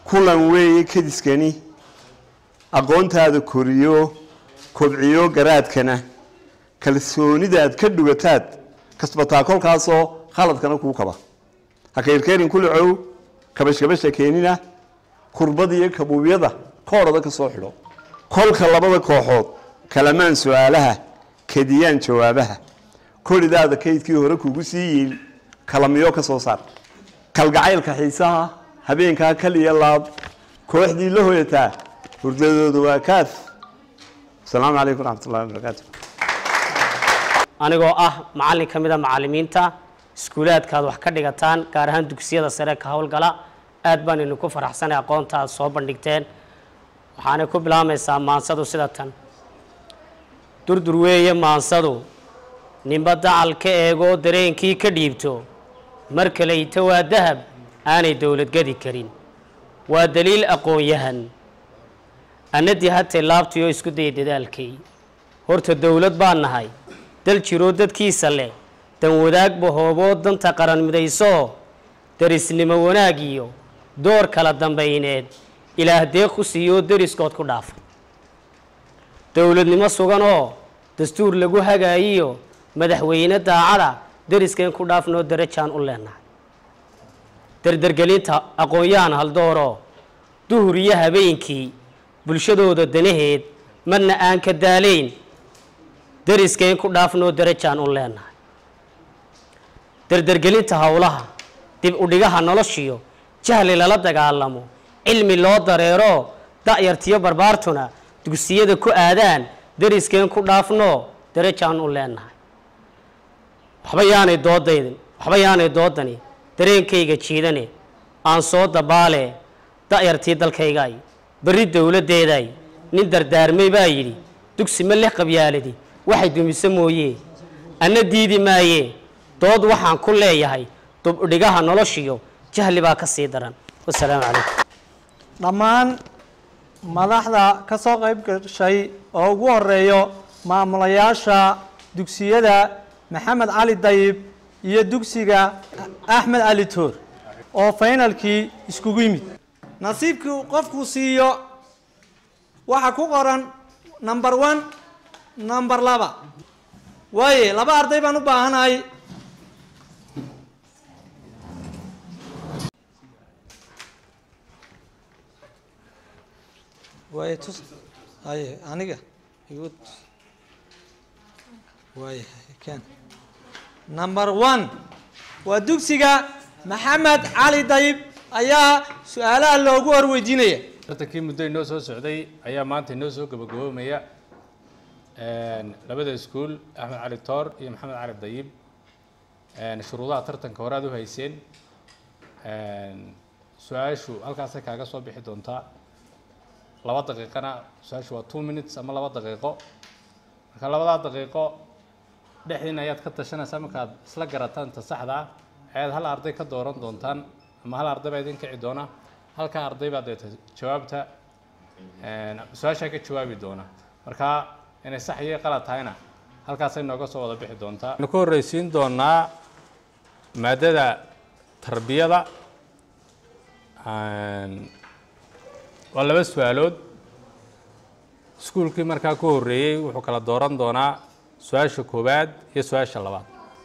kulan weeye kadiskani aqoontaada koriyo kobciyo garaadkana kalsoonidaad ka dhugataad kasbataa kolkaasoo khaladkana kuu kaba ha kayrkayrin kulicow kabashkabasha keenina kurbada iyo kabuubyada koodhada ka soo xidho kolka labada kooxood kalamaan su-aalaha kadiyaan jawaabaha koridaada kaydkii hore kugu sii yiil kalamiyo ka soo saar kalgacaylka xiisaha habeenkaa kaliya laab kooxdii la hoyataa hurdadooda waa kaaf asalaamu calaykum waraxmatullahi wabarakaatu anigoo ah macallin ka mid a macallimiinta iskuulaadkaad wax ka dhigataan gaar ahaan dugsiyada sare ka howlgala aad baan idinku faraxsanay aqoonta aad soo bandhigteen waxaanay ku bilaabmaysaa maansadu sida tan durdur weeye maansadu ninba dacal ka eegoo dareenkii ka dhiibto mar kaleyta waa dahab aanay dowlad gadi karin waa daliil aqoon-yahan annadii hatay laabtii oo isku daya dadaalkay horta dowlad baan nahay dal jiroo dadkiisa leh dan wadaagba hooboo danta qaran midaysoo derisnimo wanaag iyo door kala dambayneed ilaah deeq ku siiyoo deriskood ku dhaafa dowladnimo sugan oo dastuur lagu hagaayiyo madaxweyne daacada deriskeen ku dhaafnoo darajaan u leenahay dardargelinta aqoon-yahan haldooroo duhur iyo habeenkii bulshadooda danaheed marna aan ka daalayn deriskeen ku dhaafnoo darajaan u leenahay dardargelinta howlaha dib udhigaha noloshiyo jahli lala dagaalamo cilmi loo dareero da'yartiyo barbaartuna dugsiyada ku aadaan deriskeen ku dhaafnoo darajaan u leenahay waxba yaanay doodaydin waxba yaanay doodani dareenkayga jiidane aan soo dabaale da'yartii dalkaygaay berri dowladdeedaay nin dardaarmay baa yidhi dugsi ma leh qabyaaladi waxay dumise mooye anna diidi maaye dood waxaan ku leeyahay dubdhigaha noloshiyo jahli baa ka sii daran wasalaamu calaykum dhammaan madaxda ka soo qayb gashay oo ugu horeeyo maamulayaasha dugsiyada maxamed cali dayib iyo dugsiga axmed cali toor oo faynalkii iskugu yimid nasiibkii qofkuu siiyo waxaa ku qoran number one number laba waaye laba arday baan u baahanahay waaye tus haye aniga igu waaye ken number one waa dugsiga maxamed cali dayib ayaa su-aalaha loogu horweydiinaya tartankii muddo inoo soo socday ayaa maanta inoo soo gabagaboomaya labada iskuul axmed cali toor iyo maxamed cali dayib shuruudaha tartanka hore aad u hayseen su-aashu halkaasay kaaga soo bixi doontaa laba daqiiqana su-aashu waa two minutes ama laba daqiiqo marka labadaa daqiiqo dhexdiina ayaad ka tashanaysaa markaad isla garataan ta saxda ah ayaad hal arday ka dooran doontaan ama hal arday baa idin kici doona halkaa arday baa deeta jawaabta su-aashaa ka jawaabi doona marka inay sax iyo qalad tahayna halkaasay nooga soo wada bixi doontaa waxaanu ka horreysiin doonaa maadada tarbiyada waa laba su-aalood iskuulkii markaa ku horreeyey wuxuu kala dooran doonaa su-aasha koowaad iyo su-aasha labaad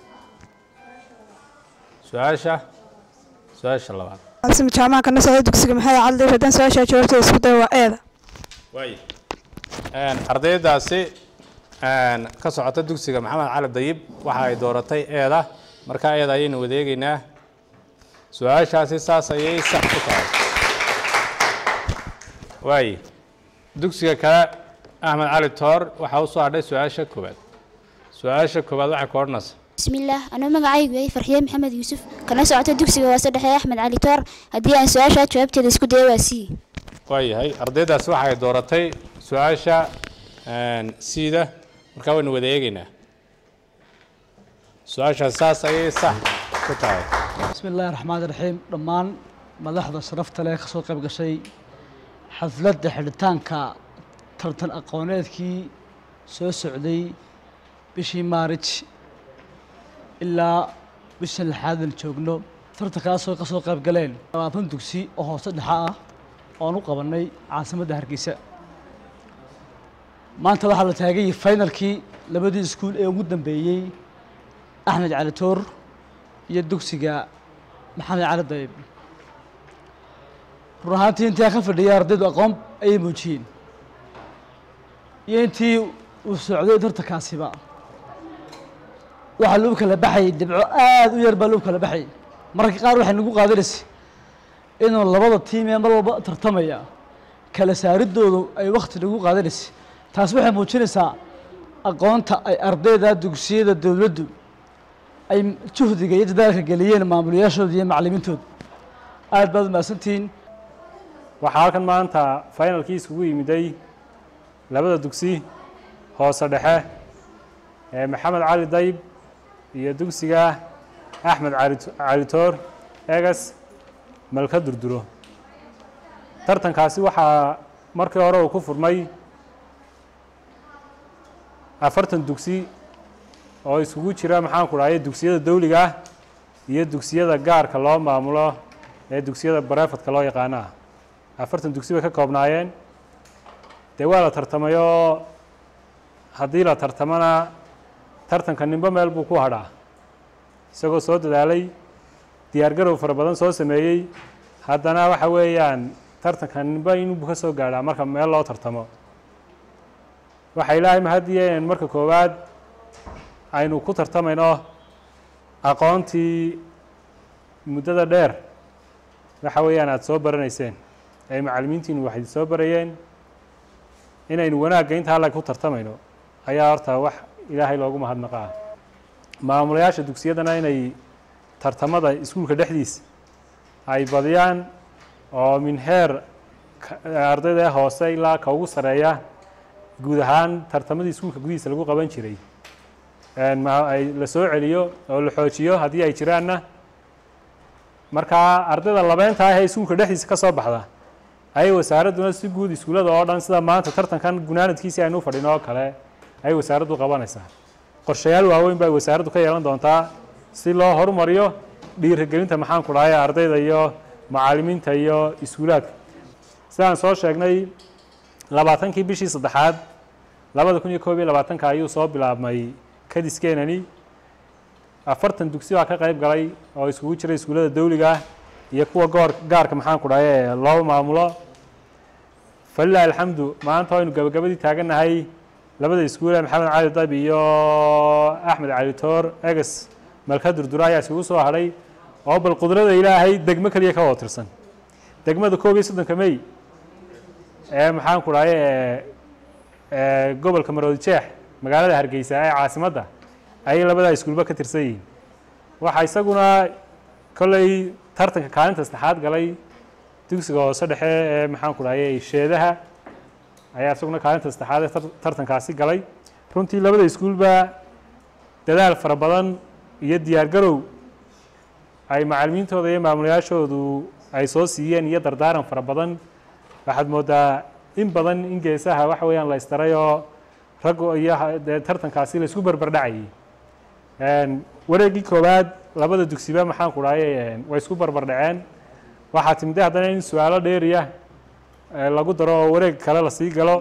su-aasha su-aasha labaad asmi jaamaca kana socda dugsiga maxay cadli haddaan su-aashaa jawaabteeda isku dayo waa eeda waay ardaydaasi ka socota dugsiga maxamed cali dayib waxa ay dooratay eeda markaa eeda ayaynu wadeegeynaa su-aashaasi saas ayay sax ku tahay waay dugsiga kale axmed cali toor waxaa usoo hadhay su-aasha koowaad su-aasha koowaad waxay ku odhanaysaa بسم الله أنا مقعي وي فرحية محمد يوسف كنا سعوت الدكسي واسد حيا أحمد علي تور هدي أن سؤال شات جوابت الاسكو دي واسي waayahay ardaydaasi waxay dooratay su-aasha siida markaa waynu wada eegeynaa su-aashaas saas ayay sax ku tahay بسم الله الرحمن الرحيم dhammaan madaxda sharafta leh ka soo qayb gashay xafladda xidhitaanka tartan aqooneedkii soo socday bishii maarij ilaa bishan lixaadan joogno tartankaasoo ka soo qayb galeen labaatan dugsi oo hoose dhexa ah oon u qabannay caasimadda hargeysa maanta waxaa la taagay finalkii labadii iskuul ee ugu dambeeyey axmed cali toor iyo dugsiga maxamed cali dayib run ahaantii intii aan ka fadhiyay ardaydu aqoon ayay muujiyeen iyo intii uu socday tartankaasiba waxaa lagu kala baxayay dhibco aada u yar baa lagu kala baxayay mararka qaar waxay nagu qaadanaysay inuu labada tiim ee mar walba tartamaya kala saaridoodu ay wakti nagu qaadanaysay taas waxay muujinaysaa aqoonta ay ardayda dugsiyada dowladdu ay juhdiga iyo dadaalka geliyeen maamulayaashooda iyo macallimiintooda aada baad umahadsantihiin waxaa halkan maanta finalkii iskugu yimiday labada dugsi hoose dhexe ee maxamed cali dayb iyo dugsiga axmed calitoor egas malka durduro tartankaasi waxaa markii hore uu ku furmay afartan dugsi oo iskugu jira maxaan ku dhahay dugsiyada dawliga ah iyo dugsiyada gaarka loo maamulo ee dugsiyada barefadka loo yaqaano ah afartan dugsi bay ka koobnaayeen dee waa la tartamayoo haddii la tartamana tartanka nimbo meel buu ku hadhaa isagoo soo dadaalay diyaargarow fara badan soo sameeyey haddana waxa weeyaan tartanka nimbo inuu ka soo gaadhaa marka meel loo tartamo waxa ilaahay mahadiya inaynu marka koowaad aynu ku tartamayno aqoontii muddada dheer waxa weeyaan aada soo baranayseen ay macallimiintiinu waxay soo barayeen inaynu wanaagga inta alla ku tartamayno ayaa horta wax ilaahay loogu mahadnaqaa maamulayaasha dugsiyadana inay tartamada iskuulka dhexdiisa ay badiyaan oo min heer ardayda hoose ilaa ka ugu sareeya guud ahaan tartamadii iskuulka gudihiisa lagu qaban jiray ay la soo celiyo oo la xoojiyo haddii ay jiraanna markaa ardayda labeynta ah ee iskuulka dhexdiisa ka soo baxda ayay wasaaradduna si guud iskuullada oo dhan sida maanta tartankan gunaanadkiisi aynu u fadhino oo kale ayay wasaaraddu qabanaysaa qorshayaal waaweyn ba ay wasaaraddu ka yeelan doontaa si loo horumariyo dhiirigelinta maxaan ku dhahay ardayda iyo macallimiinta iyo iskuulaadka sidaan soo sheegnay labaatankii bishii saddexaad labada kun iyo koob iyo labaatanka ayuu soo bilaabmay kadiskeenani afartan dugsi baa ka qayb galay oo iskugu jira iskuullada dawliga ah iyo kuwa goor gaarka maxaan ku dhahay ee loo maamulo falilahi alxamdu maanta waynu gabagabadii taagannahay labada iskuule maxamed cali dab iyo axmed cali toor eges malka durdura ayaa isugu soo hadhay oo bal qudrada ilaahay degmo keliya ka wada tirsan degmada koob iyo soddonka mey ee maxaan ku dhahay ee gobolka maroodi jeex magaalada hargeysa ee caasimadda ayay labadaa iskuulba ka tirsan yihiin waxaa isaguna kolley tartanka kaalinta saddexaad galay dugsiga hoose dhexe ee maxaan ku dhahay sheedaha ayaa isaguna kaalinta saddexaad ee tartankaasi galay runtii labada iskuulba dadaal fara badan iyo diyaar garow ay macallimiintooda iyo maamulayaashoodu ay soo siiyeen iyo dardaaran fara badan waxaad moodaa in badan in geesaha waxa weeyaan la istaray oo rag iyo dee tartankaasi la isku barbardhacayay wareeggii koowaad labada dugsiba maxaan ku dhahay way isku barbardhaceen waxaa timide haddana in su-aalo dheeriya lagu daro oo wareeg kale lasii galo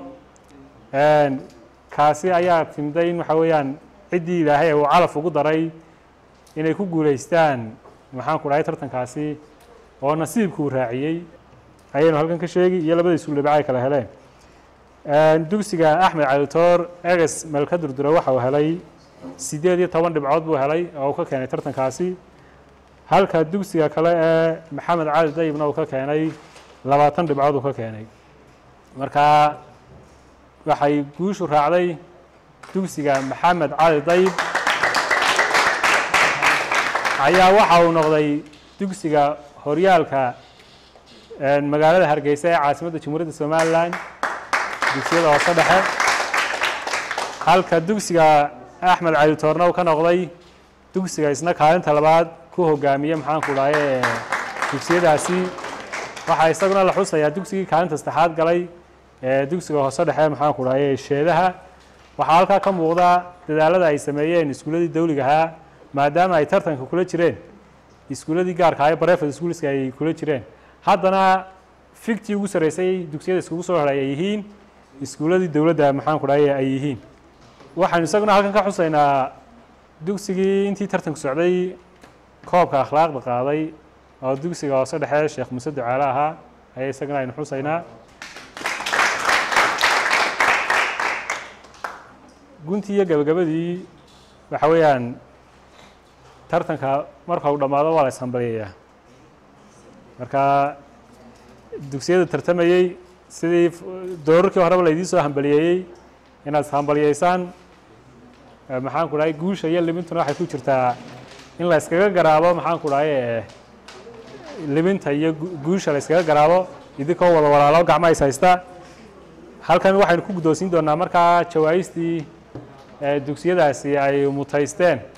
kaasi ayaa timday in waxa weeyaan ciddii ilaahay uu calaf ugu daray inay ku guulaystaan maxaan ku dhahay tartankaasi oo nasiibkuu raaciyey ayaynu halkan ka sheegi iyo labada iskuul dhibca ay kala heleen dugsiga axmed calitoor eges melka durdura waxa uu helay siddeed iyo toban dhibcood buu helay oo uu ka keenay tartankaasi halka dugsiga kale ee maxamed cali dayibna uu ka keenay labaatan dhibcood uu ka keenay marka waxay guushu raacday dugsiga maxamed cali dayib ayaa waxa uu noqday dugsiga horyaalka magaalada hargeysa ee caasimadda jamhuuriyadda somalilan dugsiyada hoose dhexe halka dugsiga axmed cali toorna uu ka noqday dugsiga isna kaalinta labaad ku hogaamiye maxaan ku dhahay dugsiyadaasi waxaa isaguna la xusayaa dugsigii kaalinta saddexaad galay ee dugsiga hoose dhexe maxaan ku dhahay sheedaha waxaa halkaa ka muuqda dadaalada ay sameeyeen iskuulladii dawliga ahaa maadaama ay tartanka kula jireen iskuulladii gaarka ah ee barefed schoolska ay kula jireen haddana figtii ugu sarreysay dugsiyada iskugu soo haray ay yihiin iskuuladii dowladda maxaan ku dhahay ay yihiin waxaynu isaguna halkan ka xusaynaa dugsigii intii tartanku socday koobka akhlaaqda qaaday oo dugsiga hoose dhexe sheekh muuse ducaale ahaa ayaa isagana aynu xusaynaa guntii iyo gabagabadii waxa weeyaan tartanka marka uu dhammaado waa la ishambaliyayaa marka dugsiyada tartamayey sidii doorarkii horeba laydiin soo hambaliyeeyey inaad ishambaliyeysaan maxaan ku dhahay guusha iyo libintuna waxay ku jirtaa in la iskaga garaabo maxaan ku dhahay libinta iyo guusha la iskaga garaabo idinkoo wada walaalo gacma is haysta halkan waxaynu ku guddoonsiin doonaa markaa jawaa'istii dugsiyadaasi ay mutaysteen